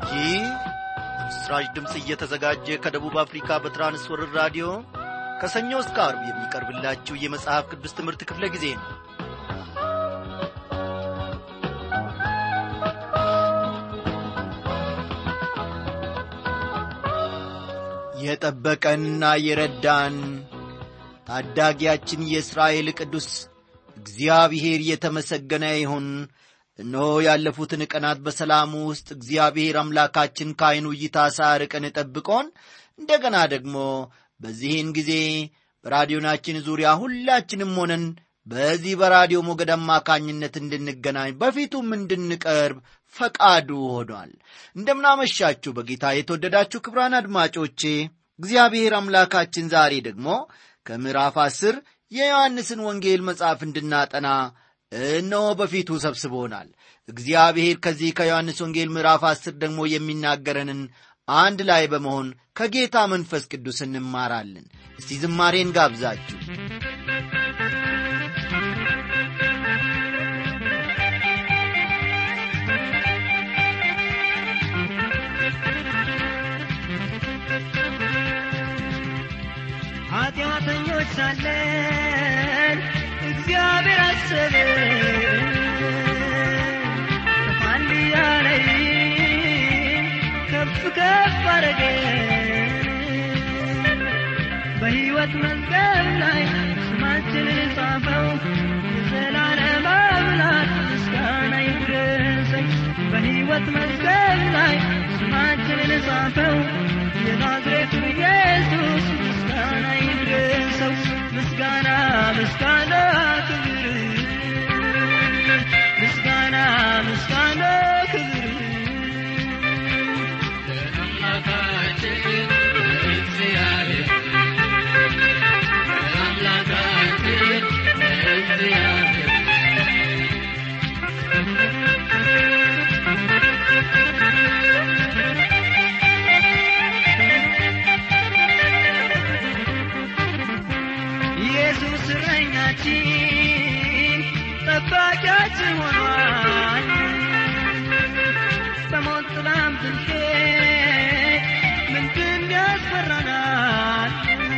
ይህ ምስራች ድምፅ እየተዘጋጀ ከደቡብ አፍሪካ በትራንስወርር ራዲዮ ከሰኞ እስከ አርብ የሚቀርብላችሁ የመጽሐፍ ቅዱስ ትምህርት ክፍለ ጊዜ ነው የጠበቀንና የረዳን ታዳጊያችን የእስራኤል ቅዱስ እግዚአብሔር የተመሰገነ ይሁን እነሆ ያለፉትን ቀናት በሰላሙ ውስጥ እግዚአብሔር አምላካችን ከዐይኑ እይታ ሳርቀን ጠብቆን እንደገና ደግሞ በዚህን ጊዜ በራዲዮናችን ዙሪያ ሁላችንም ሆነን በዚህ በራዲዮ ሞገድ አማካኝነት እንድንገናኝ በፊቱም እንድንቀርብ ፈቃዱ ሆኗል እንደምናመሻችሁ በጌታ የተወደዳችሁ ክብራን አድማጮቼ እግዚአብሔር አምላካችን ዛሬ ደግሞ ከምዕራፍ አስር የዮሐንስን ወንጌል መጽሐፍ እንድናጠና እነሆ በፊቱ ሰብስቦናል እግዚአብሔር ከዚህ ከዮሐንስ ወንጌል ምዕራፍ አስር ደግሞ የሚናገረንን አንድ ላይ በመሆን ከጌታ መንፈስ ቅዱስ እንማራለን እስቲ ዝማሬን ጋብዛችሁ ኃጢአተኞች ሳለን እግዚአብሔር አሰበን አንድያ ላይ ከፍ ከፍ አረገን በሕይወት መዝገብ ላይ ስማችንን ጻፈው የዘላለም አምላክ ምስጋና ይድረሰኝ በሕይወት መዝገብ ላይ ስማችንን ጻፈው የናዝሬቱ ኢየሱስ ምስጋና ይድረሰው ምስጋና ምስጋና ክብር ምስጋና ምስጋና ክብር ለአምላካችን ለእግዚአብሔር ለአምላካችን ለእግዚአብሔር ኢየሱስ እረኛችን ጠባቂያችን ሆኗል በሞት ጥላም ብንሄድ ምንድን ያስፈራናል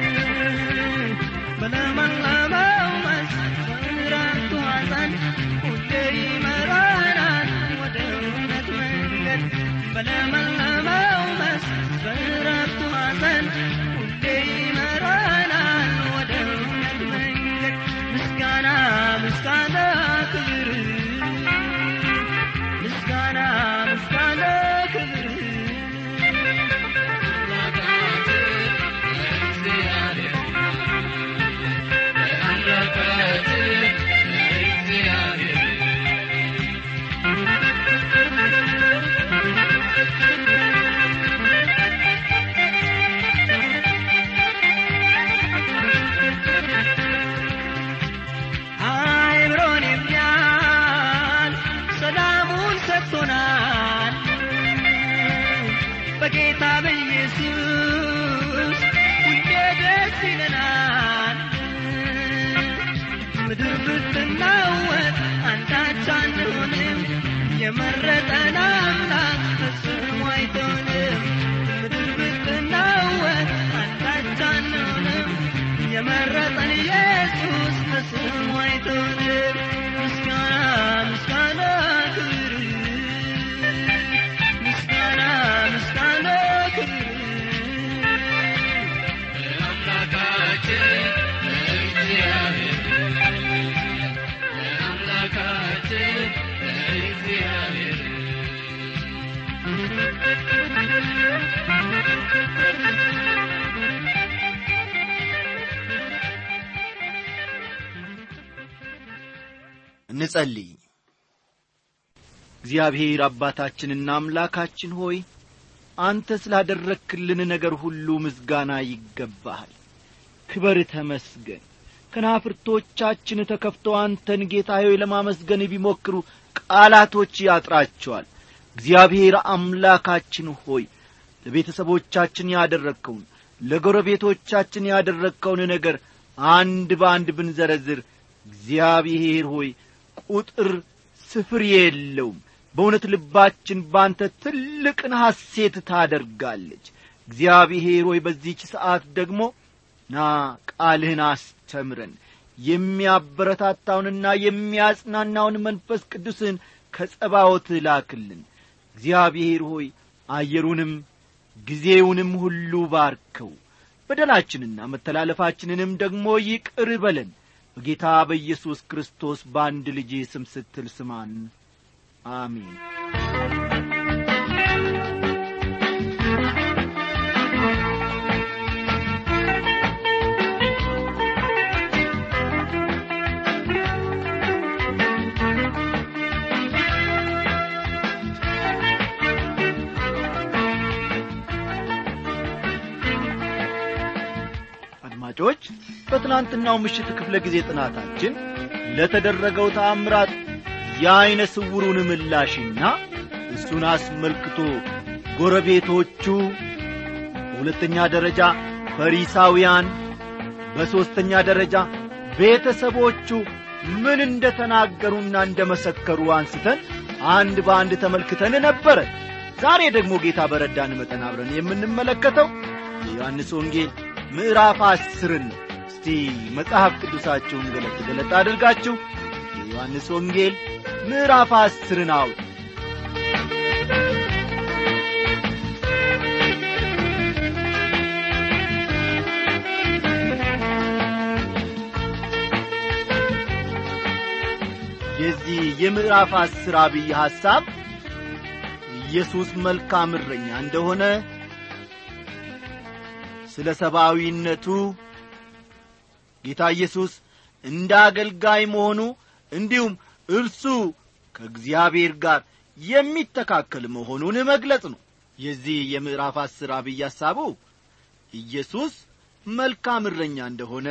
በለመለመው መስክ በምሕረቱ ሐዘን ሁሌ ይመራናል ወደ እውነት መንገድ በለመለመው መስክ በምሕረቱ ሐዘን ሁሌ ይመራናል ወደ እውነት መንገድ ምስጋና ምስጋና ክብር ምስጋና ምስጋና ክብር አይምሮን የሚያል ሰላሙን ሰጥቶናል በጌታ በኢየሱስ ሁሌ ደስ ይለናል ምድር ብትናወጥ አንዳች አንሆንም የመረጠን አምላክ ፈጽሞ አይተውንም ምድር ብትናወጥ አንዳች አንሆንም የመረጠን ኢየሱስ ፈጽሞ አይተውንም ምስጋና ምስጋና ክብር ምስጋና ምስጋና ክብር ለአምላካችን ለእግዚአብሔር ለአምላካችን ለእግዚአብሔር እንጸልይ እግዚአብሔር አባታችንና አምላካችን ሆይ አንተ ስላደረክልን ነገር ሁሉ ምስጋና ይገባሃል ክበር ተመስገን ከናፍርቶቻችን ተከፍተው አንተን ጌታ ሆይ ለማመስገን ቢሞክሩ ቃላቶች ያጥራቸዋል እግዚአብሔር አምላካችን ሆይ ለቤተሰቦቻችን ያደረግከውን ለጎረቤቶቻችን ያደረግከውን ነገር አንድ በአንድ ብንዘረዝር እግዚአብሔር ሆይ ቁጥር ስፍር የለውም በእውነት ልባችን ባንተ ትልቅን ሐሴት ታደርጋለች እግዚአብሔር ሆይ በዚህች ሰዓት ደግሞ ና ቃልህን አስተምረን የሚያበረታታውንና የሚያጽናናውን መንፈስ ቅዱስን ከጸባዖት ላክልን እግዚአብሔር ሆይ አየሩንም ጊዜውንም ሁሉ ባርከው በደላችንና መተላለፋችንንም ደግሞ ይቅር በለን በጌታ በኢየሱስ ክርስቶስ በአንድ ልጅ ስም ስትል ስማን አሜን አድማጮች በትናንትናው ምሽት ክፍለ ጊዜ ጥናታችን ለተደረገው ተአምራት የዐይነ ስውሩን ምላሽና እሱን አስመልክቶ ጎረቤቶቹ በሁለተኛ ደረጃ ፈሪሳውያን በሦስተኛ ደረጃ ቤተሰቦቹ ምን እንደ ተናገሩና እንደ መሰከሩ አንስተን አንድ በአንድ ተመልክተን ነበረ ዛሬ ደግሞ ጌታ በረዳን መጠን አብረን የምንመለከተው የዮሐንስ ወንጌል ምዕራፍ አስርን ነው እስቲ መጽሐፍ ቅዱሳችሁን ገለጥ ገለጥ አድርጋችሁ የዮሐንስ ወንጌል ምዕራፍ አስርን አውጥ የዚህ የምዕራፍ አስር አብይ ሐሳብ ኢየሱስ መልካም እረኛ እንደሆነ ስለ ሰብአዊነቱ ጌታ ኢየሱስ እንደ አገልጋይ መሆኑ እንዲሁም እርሱ ከእግዚአብሔር ጋር የሚተካከል መሆኑን መግለጽ ነው የዚህ የምዕራፍ አስር አብይ ሐሳቡ ኢየሱስ መልካም እረኛ እንደሆነ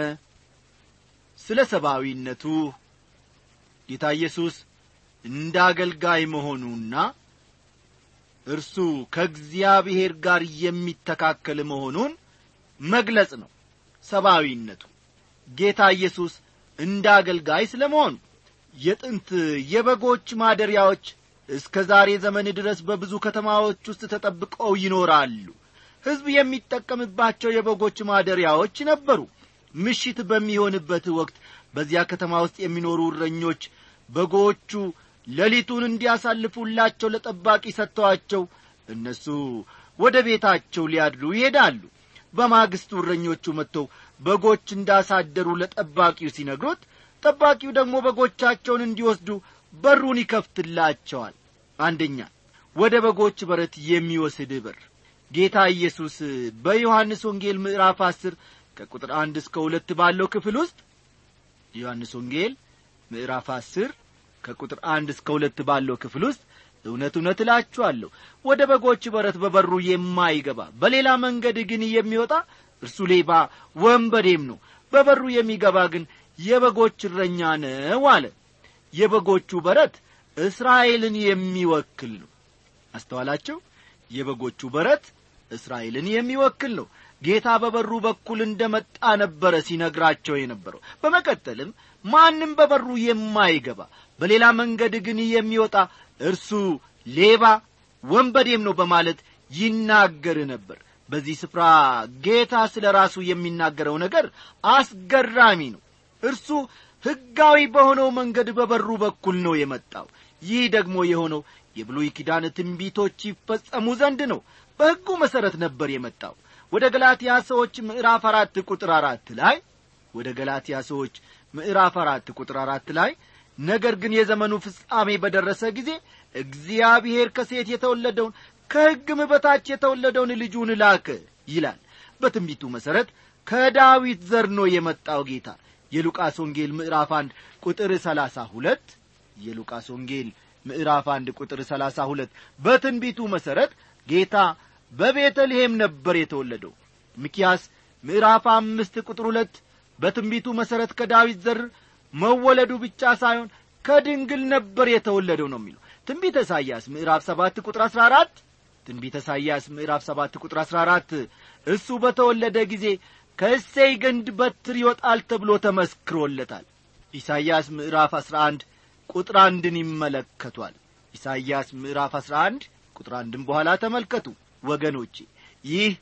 ስለ ሰብአዊነቱ ጌታ ኢየሱስ እንደ አገልጋይ መሆኑና እርሱ ከእግዚአብሔር ጋር የሚተካከል መሆኑን መግለጽ ነው ሰብአዊነቱ ጌታ ኢየሱስ እንደ አገልጋይ ስለ መሆኑ የጥንት የበጎች ማደሪያዎች እስከ ዛሬ ዘመን ድረስ በብዙ ከተማዎች ውስጥ ተጠብቀው ይኖራሉ ሕዝብ የሚጠቀምባቸው የበጎች ማደሪያዎች ነበሩ ምሽት በሚሆንበት ወቅት በዚያ ከተማ ውስጥ የሚኖሩ እረኞች በጎቹ ሌሊቱን እንዲያሳልፉላቸው ለጠባቂ ሰጥተዋቸው እነሱ ወደ ቤታቸው ሊያድሩ ይሄዳሉ በማግስቱ እረኞቹ መጥተው በጎች እንዳሳደሩ ለጠባቂው ሲነግሩት ጠባቂው ደግሞ በጎቻቸውን እንዲወስዱ በሩን ይከፍትላቸዋል አንደኛ ወደ በጎች በረት የሚወስድ በር ጌታ ኢየሱስ በዮሐንስ ወንጌል ምዕራፍ አስር ከቁጥር አንድ እስከ ሁለት ባለው ክፍል ውስጥ ዮሐንስ ወንጌል ምዕራፍ አስር ከቁጥር አንድ እስከ ሁለት ባለው ክፍል ውስጥ እውነት እውነት እላችኋለሁ ወደ በጎች በረት በበሩ የማይገባ በሌላ መንገድ ግን የሚወጣ እርሱ ሌባ ወንበዴም ነው በበሩ የሚገባ ግን የበጎች እረኛ ነው አለ የበጎቹ በረት እስራኤልን የሚወክል ነው አስተዋላቸው የበጎቹ በረት እስራኤልን የሚወክል ነው ጌታ በበሩ በኩል እንደ መጣ ነበረ ሲነግራቸው የነበረው በመቀጠልም ማንም በበሩ የማይገባ በሌላ መንገድ ግን የሚወጣ እርሱ ሌባ ወንበዴም ነው በማለት ይናገር ነበር በዚህ ስፍራ ጌታ ስለ ራሱ የሚናገረው ነገር አስገራሚ ነው እርሱ ሕጋዊ በሆነው መንገድ በበሩ በኩል ነው የመጣው ይህ ደግሞ የሆነው የብሉይ ኪዳን ትንቢቶች ይፈጸሙ ዘንድ ነው በሕጉ መሠረት ነበር የመጣው ወደ ገላትያ ሰዎች ምዕራፍ አራት ቁጥር አራት ላይ ወደ ገላትያ ሰዎች ምዕራፍ አራት ቁጥር አራት ላይ ነገር ግን የዘመኑ ፍጻሜ በደረሰ ጊዜ እግዚአብሔር ከሴት የተወለደውን ከሕግም በታች የተወለደውን ልጁን ላከ ይላል በትንቢቱ መሠረት ከዳዊት ዘር ነው የመጣው ጌታ የሉቃስ ወንጌል ምዕራፍ አንድ ቁጥር ሰላሳ ሁለት የሉቃስ ወንጌል ምዕራፍ አንድ ቁጥር ሰላሳ ሁለት በትንቢቱ መሠረት ጌታ በቤተልሔም ነበር የተወለደው ሚኪያስ ምዕራፍ አምስት ቁጥር ሁለት በትንቢቱ መሠረት ከዳዊት ዘር መወለዱ ብቻ ሳይሆን ከድንግል ነበር የተወለደው ነው የሚለው ትንቢተ ኢሳይያስ ምዕራፍ ሰባት ቁጥር አሥራ አራት ትንቢተ ኢሳይያስ ምዕራፍ ሰባት ቁጥር አሥራ አራት እሱ በተወለደ ጊዜ ከእሴይ ግንድ በትር ይወጣል ተብሎ ተመስክሮለታል ኢሳይያስ ምዕራፍ አሥራ አንድ ቁጥር አንድን ይመለከቷል ኢሳይያስ ምዕራፍ 11 ቁጥር አንድም በኋላ ተመልከቱ ወገኖቼ ይህ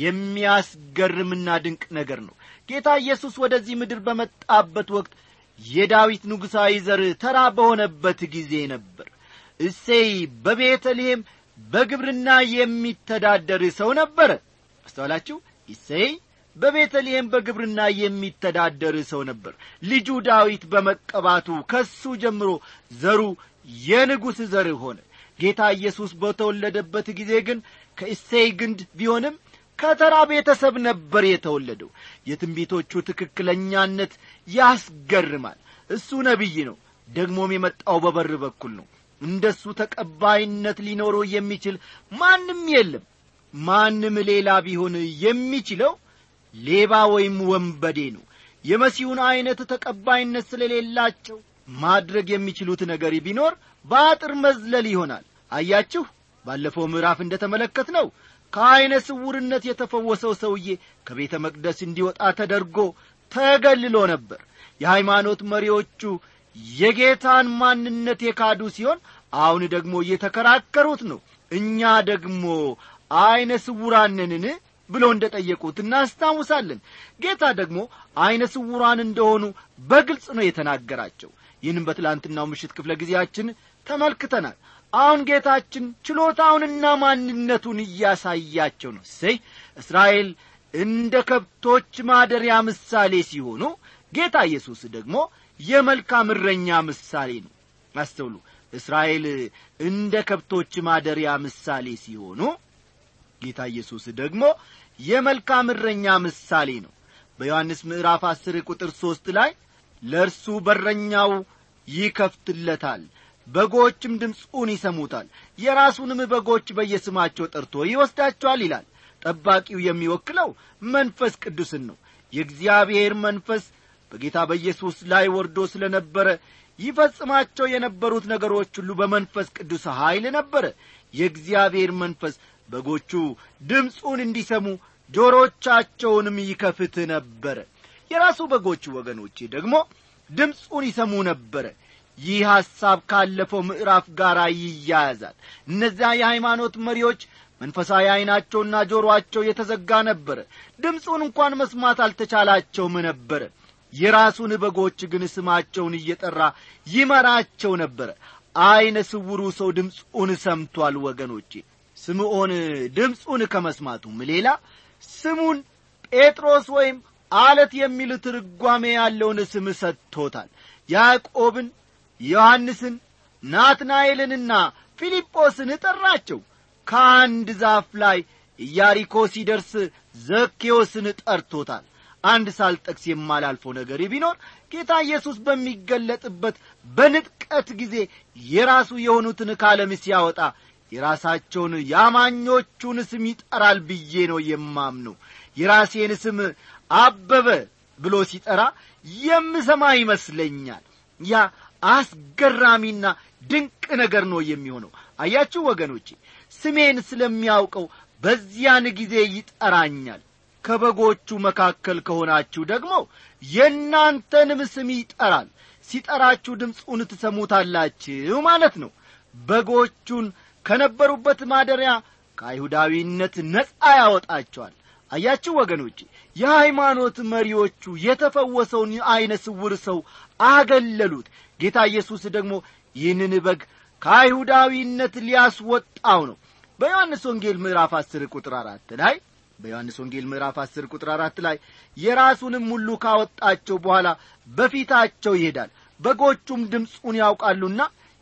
የሚያስገርምና ድንቅ ነገር ነው ጌታ ኢየሱስ ወደዚህ ምድር በመጣበት ወቅት የዳዊት ንጉሣዊ ዘር ተራ በሆነበት ጊዜ ነበር እሴይ በቤተልሔም በግብርና የሚተዳደር ሰው ነበረ አስተዋላችሁ እሴይ በቤተልሔም በግብርና የሚተዳደር ሰው ነበር ልጁ ዳዊት በመቀባቱ ከሱ ጀምሮ ዘሩ የንጉሥ ዘር ሆነ ጌታ ኢየሱስ በተወለደበት ጊዜ ግን ከእሴይ ግንድ ቢሆንም ከተራ ቤተሰብ ነበር የተወለደው የትንቢቶቹ ትክክለኛነት ያስገርማል እሱ ነቢይ ነው ደግሞም የመጣው በበር በኩል ነው እንደሱ ተቀባይነት ሊኖረው የሚችል ማንም የለም ማንም ሌላ ቢሆን የሚችለው ሌባ ወይም ወንበዴ ነው የመሲሁን ዐይነት ተቀባይነት ስለሌላቸው ማድረግ የሚችሉት ነገር ቢኖር በአጥር መዝለል ይሆናል አያችሁ ባለፈው ምዕራፍ እንደ ተመለከት ነው ከዐይነ ስውርነት የተፈወሰው ሰውዬ ከቤተ መቅደስ እንዲወጣ ተደርጎ ተገልሎ ነበር የሃይማኖት መሪዎቹ የጌታን ማንነት የካዱ ሲሆን አሁን ደግሞ እየተከራከሩት ነው እኛ ደግሞ ዐይነ ስውራንንን ብሎ እንደ ጠየቁት እናስታውሳለን ጌታ ደግሞ ዐይነ ስውራን እንደሆኑ በግልጽ ነው የተናገራቸው ይህንም በትላንትናው ምሽት ክፍለ ጊዜያችን ተመልክተናል አሁን ጌታችን ችሎታውንና ማንነቱን እያሳያቸው ነው ሰይ እስራኤል እንደ ከብቶች ማደሪያ ምሳሌ ሲሆኑ ጌታ ኢየሱስ ደግሞ የመልካም እረኛ ምሳሌ ነው አስተውሉ እስራኤል እንደ ከብቶች ማደሪያ ምሳሌ ሲሆኑ ጌታ ኢየሱስ ደግሞ የመልካም እረኛ ምሳሌ ነው በዮሐንስ ምዕራፍ አስር ቁጥር ሦስት ላይ ለእርሱ በረኛው ይከፍትለታል በጎችም ድምፁን ይሰሙታል የራሱንም በጎች በየስማቸው ጠርቶ ይወስዳቸዋል ይላል ጠባቂው የሚወክለው መንፈስ ቅዱስን ነው የእግዚአብሔር መንፈስ በጌታ በኢየሱስ ላይ ወርዶ ስለ ነበረ ይፈጽማቸው የነበሩት ነገሮች ሁሉ በመንፈስ ቅዱስ ኀይል ነበረ የእግዚአብሔር መንፈስ በጎቹ ድምፁን እንዲሰሙ ጆሮቻቸውንም ይከፍት ነበረ የራሱ በጎቹ ወገኖቼ ደግሞ ድምፁን ይሰሙ ነበረ ይህ ሐሳብ ካለፈው ምዕራፍ ጋር ይያያዛል እነዚያ የሃይማኖት መሪዎች መንፈሳዊ ዐይናቸውና ጆሮአቸው የተዘጋ ነበረ ድምፁን እንኳን መስማት አልተቻላቸውም ነበረ የራሱን በጎች ግን ስማቸውን እየጠራ ይመራቸው ነበረ ዐይነ ስውሩ ሰው ድምፁን ሰምቷል ወገኖቼ ስምዖን ድምፁን ከመስማቱም ሌላ ስሙን ጴጥሮስ ወይም አለት የሚል ትርጓሜ ያለውን ስም ሰጥቶታል ያዕቆብን ዮሐንስን ናትናኤልንና ፊልጶስን ጠራቸው ከአንድ ዛፍ ላይ ኢያሪኮ ሲደርስ ዘኬዎስን ጠርቶታል አንድ ሳልጠቅስ የማላልፈው ነገር ቢኖር ጌታ ኢየሱስ በሚገለጥበት በንጥቀት ጊዜ የራሱ የሆኑትን ካለም ሲያወጣ የራሳቸውን የአማኞቹን ስም ይጠራል ብዬ ነው የማምነው የራሴን ስም አበበ ብሎ ሲጠራ የምሰማ ይመስለኛል ያ አስገራሚና ድንቅ ነገር ነው የሚሆነው አያችሁ ወገኖቼ ስሜን ስለሚያውቀው በዚያን ጊዜ ይጠራኛል ከበጎቹ መካከል ከሆናችሁ ደግሞ የእናንተንም ስም ይጠራል ሲጠራችሁ ድምፁን ትሰሙታላችሁ ማለት ነው በጎቹን ከነበሩበት ማደሪያ ከአይሁዳዊነት ነጻ ያወጣቸዋል አያችሁ ወገኖቼ የሃይማኖት መሪዎቹ የተፈወሰውን ዐይነ ስውር ሰው አገለሉት ጌታ ኢየሱስ ደግሞ ይህንን በግ ከአይሁዳዊነት ሊያስወጣው ነው በዮሐንስ ወንጌል ምዕራፍ አስር ቁጥር አራት ላይ በዮሐንስ ወንጌል ምዕራፍ አስር ቁጥር አራት ላይ የራሱንም ሁሉ ካወጣቸው በኋላ በፊታቸው ይሄዳል በጎቹም ድምፁን ያውቃሉና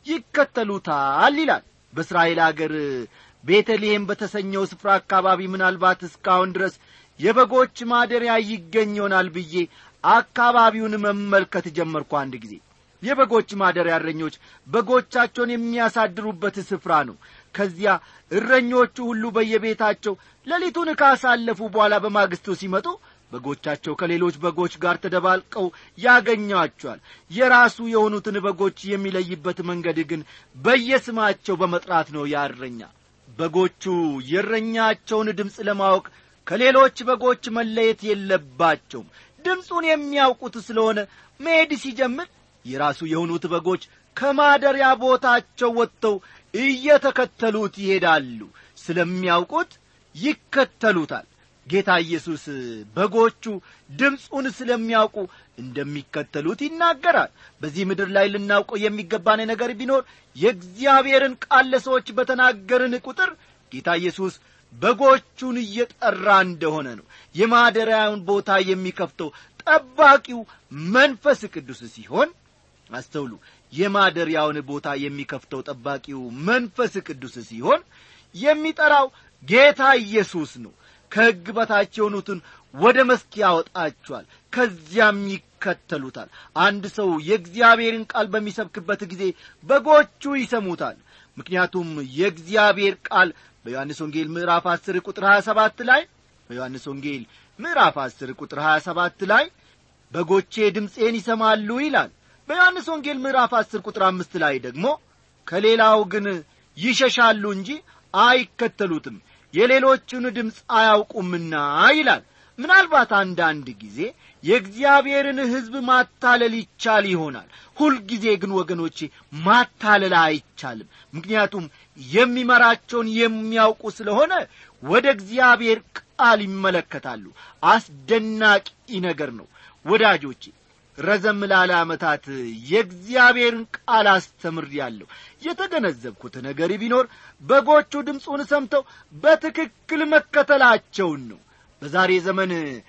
ይከተሉታል ይላል በእስራኤል አገር ቤተልሔም በተሰኘው ስፍራ አካባቢ ምናልባት እስካሁን ድረስ የበጎች ማደሪያ ይገኝ ይሆናል ብዬ አካባቢውን መመልከት ጀመርኩ አንድ ጊዜ የበጎች ማደሪያ እረኞች በጎቻቸውን የሚያሳድሩበት ስፍራ ነው ከዚያ እረኞቹ ሁሉ በየቤታቸው ሌሊቱን ካሳለፉ በኋላ በማግስቱ ሲመጡ በጎቻቸው ከሌሎች በጎች ጋር ተደባልቀው ያገኟቸዋል የራሱ የሆኑትን በጎች የሚለይበት መንገድ ግን በየስማቸው በመጥራት ነው ያእረኛ በጎቹ የእረኛቸውን ድምፅ ለማወቅ ከሌሎች በጎች መለየት የለባቸውም ድምፁን የሚያውቁት ስለሆነ መሄድ ሲጀምር የራሱ የሆኑት በጎች ከማደሪያ ቦታቸው ወጥተው እየተከተሉት ይሄዳሉ ስለሚያውቁት ይከተሉታል ጌታ ኢየሱስ በጎቹ ድምፁን ስለሚያውቁ እንደሚከተሉት ይናገራል በዚህ ምድር ላይ ልናውቀው የሚገባን ነገር ቢኖር የእግዚአብሔርን ቃል ለሰዎች በተናገርን ቁጥር ጌታ ኢየሱስ በጎቹን እየጠራ እንደሆነ ነው የማደሪያውን ቦታ የሚከፍተው ጠባቂው መንፈስ ቅዱስ ሲሆን አስተውሉ የማደሪያውን ቦታ የሚከፍተው ጠባቂው መንፈስ ቅዱስ ሲሆን የሚጠራው ጌታ ኢየሱስ ነው ከሕግ በታች የሆኑትን ወደ መስክ ያወጣቸዋል ከዚያም ይከተሉታል አንድ ሰው የእግዚአብሔርን ቃል በሚሰብክበት ጊዜ በጎቹ ይሰሙታል ምክንያቱም የእግዚአብሔር ቃል በዮሐንስ ወንጌል ምዕራፍ 10 ቁጥር 27 ላይ በዮሐንስ ወንጌል ምዕራፍ 10 ቁጥር 27 ላይ በጎቼ ድምፄን ይሰማሉ ይላል በዮሐንስ ወንጌል ምዕራፍ 10 ቁጥር አምስት ላይ ደግሞ ከሌላው ግን ይሸሻሉ እንጂ አይከተሉትም የሌሎቹን ድምፅ አያውቁምና ይላል ምናልባት አንዳንድ ጊዜ የእግዚአብሔርን ሕዝብ ማታለል ይቻል ይሆናል ሁልጊዜ ግን ወገኖቼ ማታለል አይቻልም ምክንያቱም የሚመራቸውን የሚያውቁ ስለሆነ ወደ እግዚአብሔር ቃል ይመለከታሉ አስደናቂ ነገር ነው ወዳጆቼ ረዘም ላለ ዓመታት የእግዚአብሔርን ቃል አስተምር ያለሁ የተገነዘብኩት ነገር ቢኖር በጎቹ ድምፁን ሰምተው በትክክል መከተላቸውን ነው በዛሬ ዘመን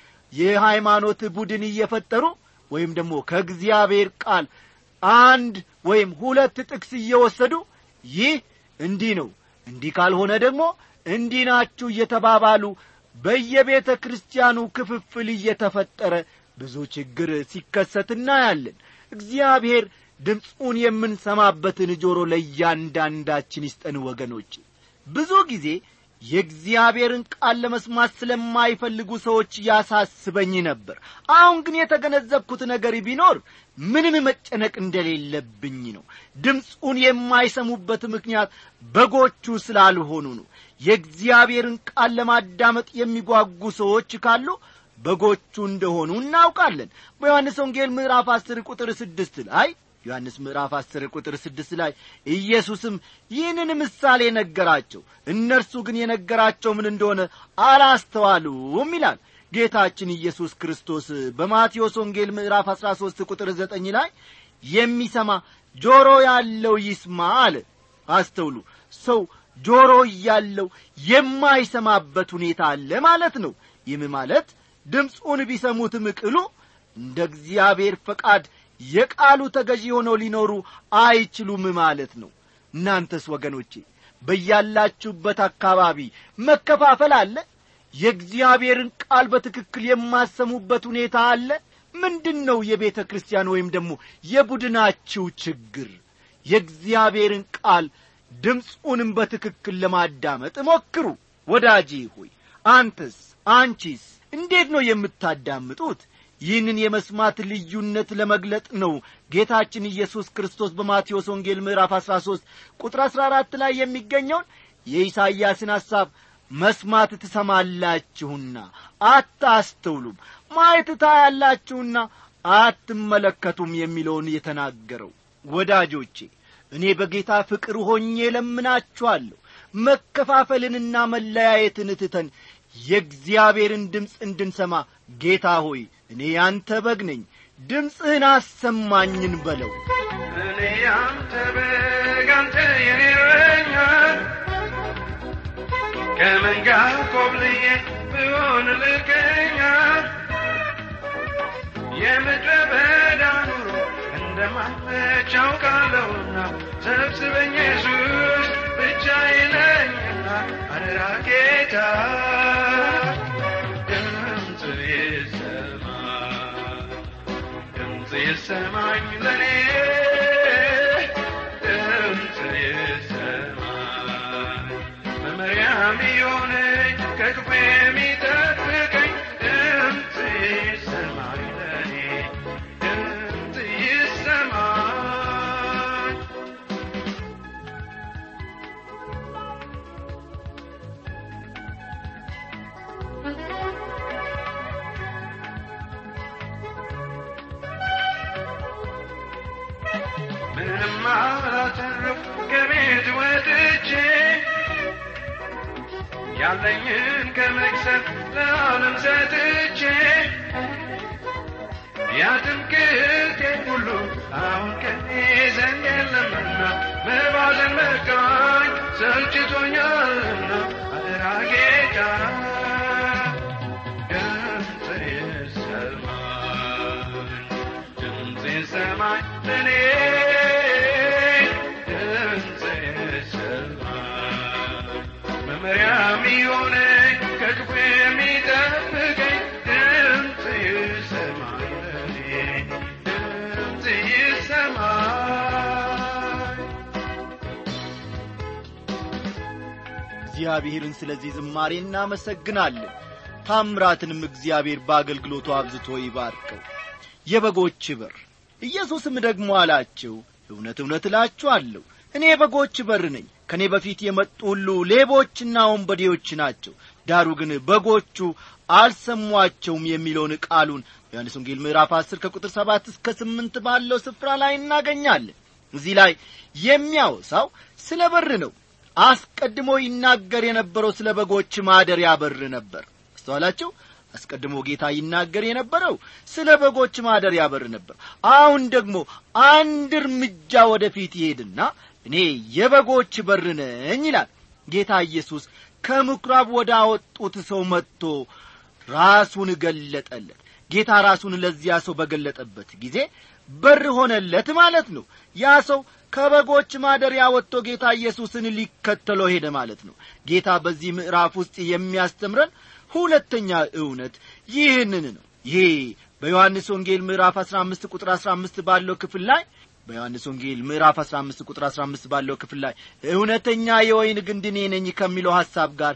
የሃይማኖት ቡድን እየፈጠሩ ወይም ደግሞ ከእግዚአብሔር ቃል አንድ ወይም ሁለት ጥቅስ እየወሰዱ ይህ እንዲህ ነው እንዲህ ካልሆነ ደግሞ እንዲህ ናችሁ እየተባባሉ በየቤተ ክርስቲያኑ ክፍፍል እየተፈጠረ ብዙ ችግር ሲከሰት እናያለን እግዚአብሔር ድምፁን የምንሰማበትን ጆሮ ለእያንዳንዳችን ይስጠን ወገኖች ብዙ ጊዜ የእግዚአብሔርን ቃል ለመስማት ስለማይፈልጉ ሰዎች ያሳስበኝ ነበር አሁን ግን የተገነዘብኩት ነገር ቢኖር ምንም መጨነቅ እንደሌለብኝ ነው ድምፁን የማይሰሙበት ምክንያት በጎቹ ስላልሆኑ ነው የእግዚአብሔርን ቃል ለማዳመጥ የሚጓጉ ሰዎች ካሉ በጎቹ እንደሆኑ እናውቃለን በዮሐንስ ወንጌል ምዕራፍ አስር ቁጥር ስድስት ላይ ዮሐንስ ምዕራፍ አስር ቁጥር ስድስት ላይ ኢየሱስም ይህንን ምሳሌ ነገራቸው እነርሱ ግን የነገራቸው ምን እንደሆነ አላስተዋሉም ይላል ጌታችን ኢየሱስ ክርስቶስ በማቴዎስ ወንጌል ምዕራፍ አሥራ ሦስት ቁጥር ዘጠኝ ላይ የሚሰማ ጆሮ ያለው ይስማ አለ አስተውሉ ሰው ጆሮ እያለው የማይሰማበት ሁኔታ አለ ማለት ነው ይህም ማለት ድምፁን ቢሰሙትም ቅሉ እንደ እግዚአብሔር ፈቃድ የቃሉ ተገዢ ሆነው ሊኖሩ አይችሉም ማለት ነው እናንተስ ወገኖቼ በያላችሁበት አካባቢ መከፋፈል አለ የእግዚአብሔርን ቃል በትክክል የማሰሙበት ሁኔታ አለ ምንድን ነው የቤተ ክርስቲያን ወይም ደግሞ የቡድናችሁ ችግር የእግዚአብሔርን ቃል ድምፁንም በትክክል ለማዳመጥ ሞክሩ ወዳጄ ሆይ አንተስ አንቺስ እንዴት ነው የምታዳምጡት ይህንን የመስማት ልዩነት ለመግለጥ ነው ጌታችን ኢየሱስ ክርስቶስ በማቴዎስ ወንጌል ምዕራፍ አሥራ ሦስት ቁጥር አሥራ አራት ላይ የሚገኘውን የኢሳይያስን ሐሳብ መስማት ትሰማላችሁና አታስተውሉም ማየት ታያላችሁና አትመለከቱም የሚለውን የተናገረው ወዳጆቼ እኔ በጌታ ፍቅር ሆኜ ለምናችኋለሁ መከፋፈልንና መለያየትን ትተን የእግዚአብሔርን ድምፅ እንድንሰማ ጌታ ሆይ እኔ ያንተ በግ ነኝ ድምፅህን አሰማኝን በለው እኔ ያንተ በግ አንተ የኔ እረኛ ከመንጋ ኮብልዬ ብሆን ልቀኛ የምድረ በዳ ኑሮ እንደማመች አውቃለሁና ሰብስበኝ ኢየሱስ ብቻዬን ነኝና አደራ ጌታ ድምፅ ይሰማ ድምፅ ይሰማኝ ለኔ ድምፅ ይሰማኝ መመሪያም የሆነኝ ከክፉ የሚጠብቀኝ ድምፅ ይሰማኝ ለኔ ድምፅ ይሰማኝ ምንም አላተረፍ ከቤት ወጥቼ ያለኝን ከመክሰር ለዓለም ሰጥቼ ያትምክቴ ሁሉ አሁን ከኔ ዘንድ የለምና መባዘን መቃኝ ሰልችቶኛልና አደራ ጌታ ድምፅህን ሰማኝ ድምፅህን ሰማኝ እኔ ድምፅህን ሰማኝ መመሪያም የሆነኝ ከክፉ የሚጠብቀኝ ድምፅህን ሰማኝ ለኔ ድምፅህን ሰማኝ እግዚአብሔርን ስለዚህ ዝማሬ እናመሰግናለን ታምራትንም እግዚአብሔር በአገልግሎቱ አብዝቶ ይባርከው የበጎች በር ኢየሱስም ደግሞ አላቸው እውነት እውነት እላችኋለሁ እኔ የበጎች በር ነኝ ከእኔ በፊት የመጡ ሁሉ ሌቦችና ወንበዴዎች ናቸው ዳሩ ግን በጎቹ አልሰሟቸውም የሚለውን ቃሉን ዮሐንስ ወንጌል ምዕራፍ 10 ከቁጥር 7 እስከ 8 ባለው ስፍራ ላይ እናገኛለን እዚህ ላይ የሚያወሳው ስለ በር ነው አስቀድሞ ይናገር የነበረው ስለ በጎች ማደሪያ በር ነበር አስተዋላችሁ አስቀድሞ ጌታ ይናገር የነበረው ስለ በጎች ማደሪያ በር ነበር አሁን ደግሞ አንድ እርምጃ ወደፊት ይሄድና እኔ የበጎች በር ነኝ ይላል ጌታ ኢየሱስ ከምኵራብ ወደ አወጡት ሰው መጥቶ ራሱን ገለጠለት ጌታ ራሱን ለዚያ ሰው በገለጠበት ጊዜ በር ሆነለት ማለት ነው ያ ሰው ከበጎች ማደሪያ ወጥቶ ጌታ ኢየሱስን ሊከተለው ሄደ ማለት ነው ጌታ በዚህ ምዕራፍ ውስጥ የሚያስተምረን ሁለተኛ እውነት ይህንን ነው ይሄ በዮሐንስ ወንጌል ምዕራፍ 15 ቁጥር 15 ባለው ክፍል ላይ በዮሐንስ ወንጌል ምዕራፍ 15 ቁጥር 15 ባለው ክፍል ላይ እውነተኛ የወይን ግንድ እኔ ነኝ ከሚለው ሐሳብ ጋር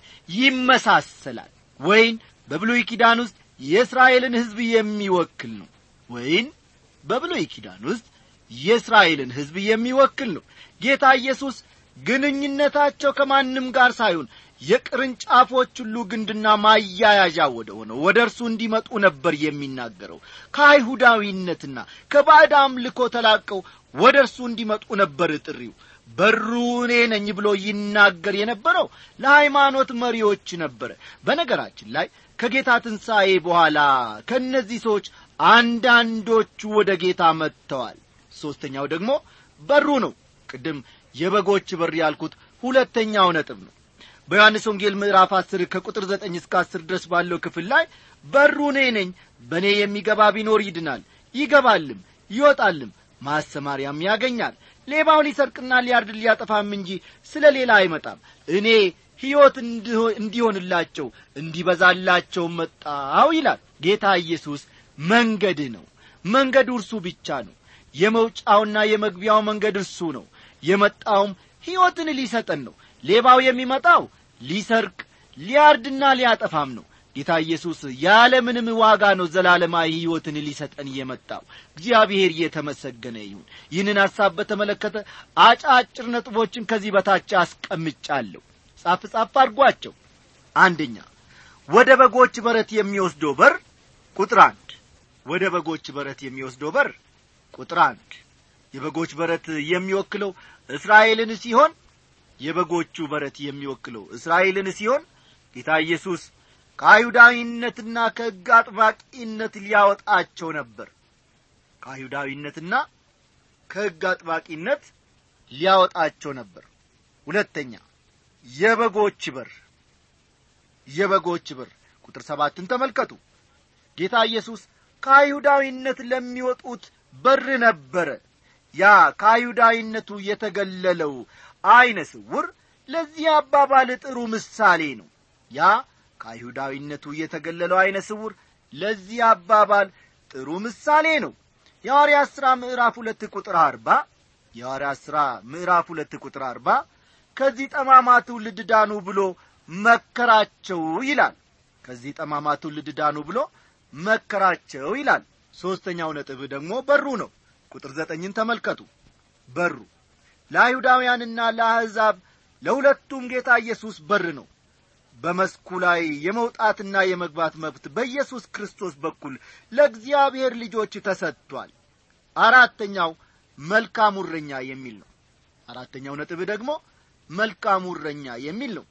ይመሳሰላል ወይን በብሉይ ኪዳን ውስጥ የእስራኤልን ሕዝብ የሚወክል ነው ወይን በብሉይ ኪዳን ውስጥ የእስራኤልን ሕዝብ የሚወክል ነው ጌታ ኢየሱስ ግንኙነታቸው ከማንም ጋር ሳይሆን የቅርንጫፎች ሁሉ ግንድና ማያያዣ ወደ ሆነው ወደ እርሱ እንዲመጡ ነበር የሚናገረው ከአይሁዳዊነትና ከባዕድ አምልኮ ተላቀው ወደ እርሱ እንዲመጡ ነበር ጥሪው በሩ እኔ ነኝ ብሎ ይናገር የነበረው ለሃይማኖት መሪዎች ነበረ በነገራችን ላይ ከጌታ ትንሣኤ በኋላ ከእነዚህ ሰዎች አንዳንዶቹ ወደ ጌታ መጥተዋል ሦስተኛው ደግሞ በሩ ነው ቅድም የበጎች በር ያልኩት ሁለተኛው ነጥብ ነው በዮሐንስ ወንጌል ምዕራፍ አስር ከቁጥር ዘጠኝ እስከ አስር ድረስ ባለው ክፍል ላይ በሩ እኔ ነኝ በእኔ የሚገባ ቢኖር ይድናል ይገባልም ይወጣልም ማሰማሪያም ያገኛል ሌባው ሊሰርቅና ሊያርድ ሊያጠፋም እንጂ ስለ ሌላ አይመጣም እኔ ሕይወት እንዲሆንላቸው እንዲበዛላቸው መጣው ይላል ጌታ ኢየሱስ መንገድ ነው መንገዱ እርሱ ብቻ ነው የመውጫውና የመግቢያው መንገድ እርሱ ነው የመጣውም ሕይወትን ሊሰጠን ነው ሌባው የሚመጣው ሊሰርቅ ሊያርድና ሊያጠፋም ነው ጌታ ኢየሱስ ያለ ምንም ዋጋ ነው ዘላለማዊ ሕይወትን ሊሰጠን የመጣው እግዚአብሔር እየተመሰገነ ይሁን ይህንን ሐሳብ በተመለከተ አጫጭር ነጥቦችን ከዚህ በታች አስቀምጫለሁ ጻፍ ጻፍ አድርጓቸው አንደኛ ወደ በጎች በረት የሚወስደው በር ቁጥር አንድ ወደ በጎች በረት የሚወስደው በር ቁጥር አንድ የበጎች በረት የሚወክለው እስራኤልን ሲሆን የበጎቹ በረት የሚወክለው እስራኤልን ሲሆን ጌታ ኢየሱስ ከአይሁዳዊነትና ከሕግ አጥባቂነት ሊያወጣቸው ነበር ከአይሁዳዊነትና ከሕግ አጥባቂነት ሊያወጣቸው ነበር ሁለተኛ የበጎች በር የበጎች በር ቁጥር ሰባትን ተመልከቱ ጌታ ኢየሱስ ከአይሁዳዊነት ለሚወጡት በር ነበረ ያ ከአይሁዳዊነቱ የተገለለው ዐይነ ስውር ለዚህ አባባል ጥሩ ምሳሌ ነው ያ ከአይሁዳዊነቱ የተገለለው ዐይነ ስውር ለዚህ አባባል ጥሩ ምሳሌ ነው የሐዋርያት ሥራ ምዕራፍ ሁለት ቁጥር አርባ የሐዋርያት ሥራ ምዕራፍ ሁለት ቁጥር አርባ ከዚህ ጠማማ ትውልድ ዳኑ ብሎ መከራቸው ይላል ከዚህ ጠማማ ትውልድ ዳኑ ብሎ መከራቸው ይላል ሦስተኛው ነጥብ ደግሞ በሩ ነው ቁጥር ዘጠኝን ተመልከቱ በሩ ለአይሁዳውያንና ለአሕዛብ ለሁለቱም ጌታ ኢየሱስ በር ነው በመስኩ ላይ የመውጣትና የመግባት መብት በኢየሱስ ክርስቶስ በኩል ለእግዚአብሔር ልጆች ተሰጥቷል አራተኛው መልካም እረኛ የሚል ነው አራተኛው ነጥብ ደግሞ መልካም እረኛ የሚል ነው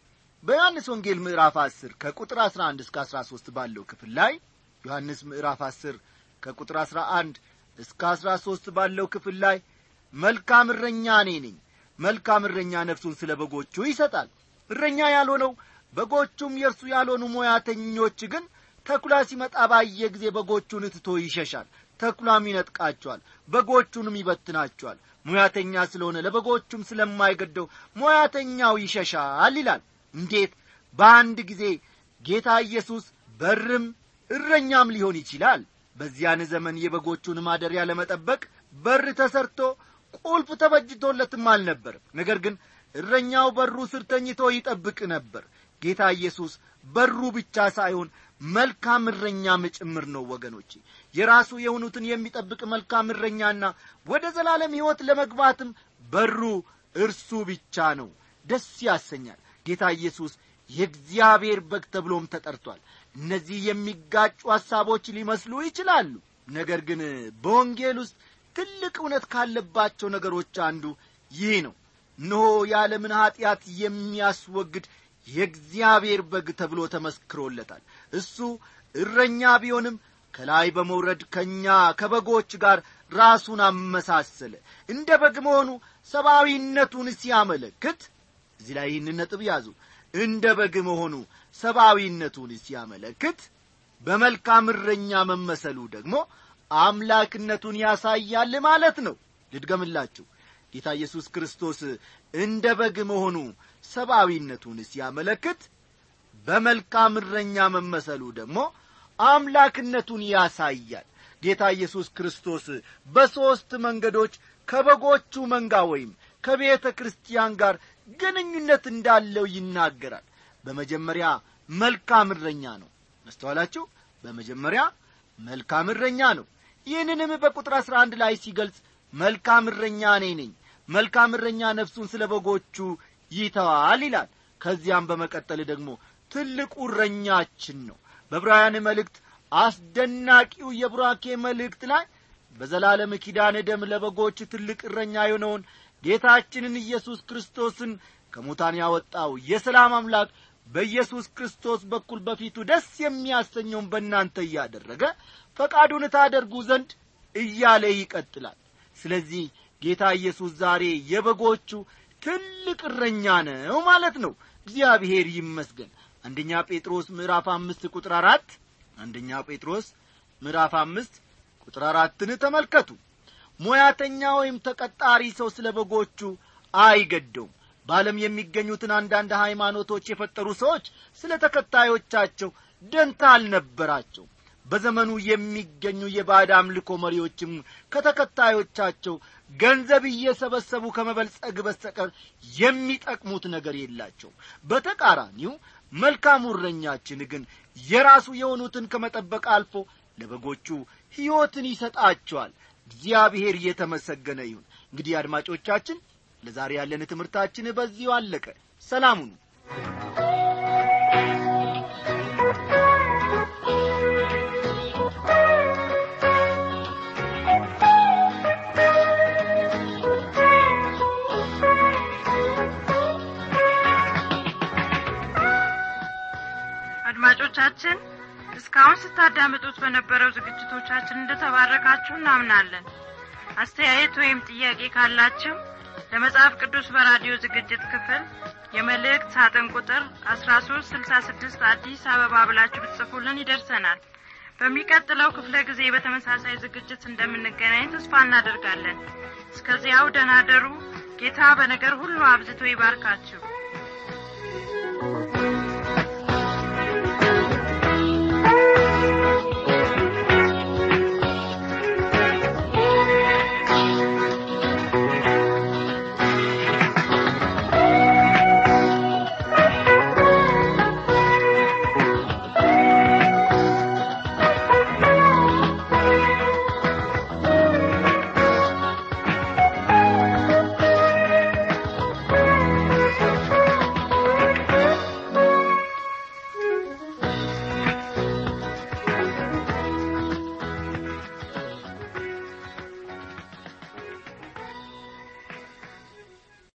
በዮሐንስ ወንጌል ምዕራፍ 10 ከቁጥር 11 እስከ 13 ባለው ክፍል ላይ ዮሐንስ ምዕራፍ 10 ከቁጥር 11 እስከ 13 ባለው ክፍል ላይ መልካም እረኛ እኔ ነኝ መልካም እረኛ ነፍሱን ስለ በጎቹ ይሰጣል እረኛ ያልሆነው በጎቹም የእርሱ ያልሆኑ ሞያተኞች ግን ተኩላ ሲመጣ ባየ ጊዜ በጎቹን ትቶ ይሸሻል ተኩላም ይነጥቃቸዋል በጎቹንም ይበትናቸዋል ሙያተኛ ስለሆነ ለበጎቹም ስለማይገደው ሙያተኛው ይሸሻል ይላል እንዴት በአንድ ጊዜ ጌታ ኢየሱስ በርም እረኛም ሊሆን ይችላል በዚያን ዘመን የበጎቹን ማደሪያ ለመጠበቅ በር ተሰርቶ ቁልፍ ተበጅቶለትም አልነበርም ነገር ግን እረኛው በሩ ስር ተኝቶ ይጠብቅ ነበር ጌታ ኢየሱስ በሩ ብቻ ሳይሆን መልካም እረኛም ጭምር ነው ወገኖቼ የራሱ የሆኑትን የሚጠብቅ መልካም እረኛና ወደ ዘላለም ሕይወት ለመግባትም በሩ እርሱ ብቻ ነው ደስ ያሰኛል ጌታ ኢየሱስ የእግዚአብሔር በግ ተብሎም ተጠርቷል እነዚህ የሚጋጩ ሐሳቦች ሊመስሉ ይችላሉ ነገር ግን በወንጌል ውስጥ ትልቅ እውነት ካለባቸው ነገሮች አንዱ ይህ ነው እነሆ የዓለምን ኀጢአት የሚያስወግድ የእግዚአብሔር በግ ተብሎ ተመስክሮለታል እሱ እረኛ ቢሆንም ከላይ በመውረድ ከእኛ ከበጎች ጋር ራሱን አመሳሰለ እንደ በግ መሆኑ ሰብአዊነቱን ሲያመለክት እዚህ ላይ ይህን ነጥብ ያዙ እንደ በግ መሆኑ ሰብአዊነቱን ሲያመለክት በመልካም እረኛ መመሰሉ ደግሞ አምላክነቱን ያሳያል ማለት ነው ልድገምላችሁ ጌታ ኢየሱስ ክርስቶስ እንደ በግ መሆኑ ሰብአዊነቱን ሲያመለክት በመልካም እረኛ መመሰሉ ደግሞ አምላክነቱን ያሳያል ጌታ ኢየሱስ ክርስቶስ በሦስት መንገዶች ከበጎቹ መንጋ ወይም ከቤተ ክርስቲያን ጋር ግንኙነት እንዳለው ይናገራል በመጀመሪያ መልካም እረኛ ነው መስተዋላችሁ በመጀመሪያ መልካም እረኛ ነው ይህንንም በቁጥር አሥራ አንድ ላይ ሲገልጽ መልካም እረኛ እኔ ነኝ መልካም እረኛ ነፍሱን ስለ በጎቹ ይተዋል ይላል ከዚያም በመቀጠል ደግሞ ትልቁ እረኛችን ነው በዕብራውያን መልእክት አስደናቂው የቡራኬ መልእክት ላይ በዘላለም ኪዳን ደም ለበጎች ትልቅ እረኛ የሆነውን ጌታችንን ኢየሱስ ክርስቶስን ከሙታን ያወጣው የሰላም አምላክ በኢየሱስ ክርስቶስ በኩል በፊቱ ደስ የሚያሰኘውን በእናንተ እያደረገ ፈቃዱን ታደርጉ ዘንድ እያለ ይቀጥላል ስለዚህ ጌታ ኢየሱስ ዛሬ የበጎቹ ትልቅ እረኛ ነው ማለት ነው እግዚአብሔር ይመስገን አንደኛ ጴጥሮስ ምዕራፍ አምስት ቁጥር አራት አንደኛ ጴጥሮስ ምዕራፍ አምስት ቁጥር አራትን ተመልከቱ ሞያተኛ ወይም ተቀጣሪ ሰው ስለ በጎቹ አይገደውም በዓለም የሚገኙትን አንዳንድ ሃይማኖቶች የፈጠሩ ሰዎች ስለ ተከታዮቻቸው ደንታ አልነበራቸው በዘመኑ የሚገኙ የባዕድ አምልኮ መሪዎችም ከተከታዮቻቸው ገንዘብ እየሰበሰቡ ከመበልጸግ በስተቀር የሚጠቅሙት ነገር የላቸው በተቃራኒው መልካሙ እረኛችን ግን የራሱ የሆኑትን ከመጠበቅ አልፎ ለበጎቹ ሕይወትን ይሰጣቸዋል እግዚአብሔር እየተመሰገነ ይሁን እንግዲህ አድማጮቻችን ለዛሬ ያለን ትምህርታችን በዚሁ አለቀ ሰላሙኑ አድማጮቻችን እስካሁን ስታዳምጡት በነበረው ዝግጅቶቻችን እንደተባረካችሁ እናምናለን አስተያየት ወይም ጥያቄ ካላችሁ ለመጽሐፍ ቅዱስ በራዲዮ ዝግጅት ክፍል የመልእክት ሳጥን ቁጥር አስራ ሶስት ስልሳ ስድስት አዲስ አበባ ብላችሁ ብትጽፉልን ይደርሰናል በሚቀጥለው ክፍለ ጊዜ በተመሳሳይ ዝግጅት እንደምንገናኝ ተስፋ እናደርጋለን እስከዚያው ደናደሩ ጌታ በነገር ሁሉ አብዝቶ ይባርካችሁ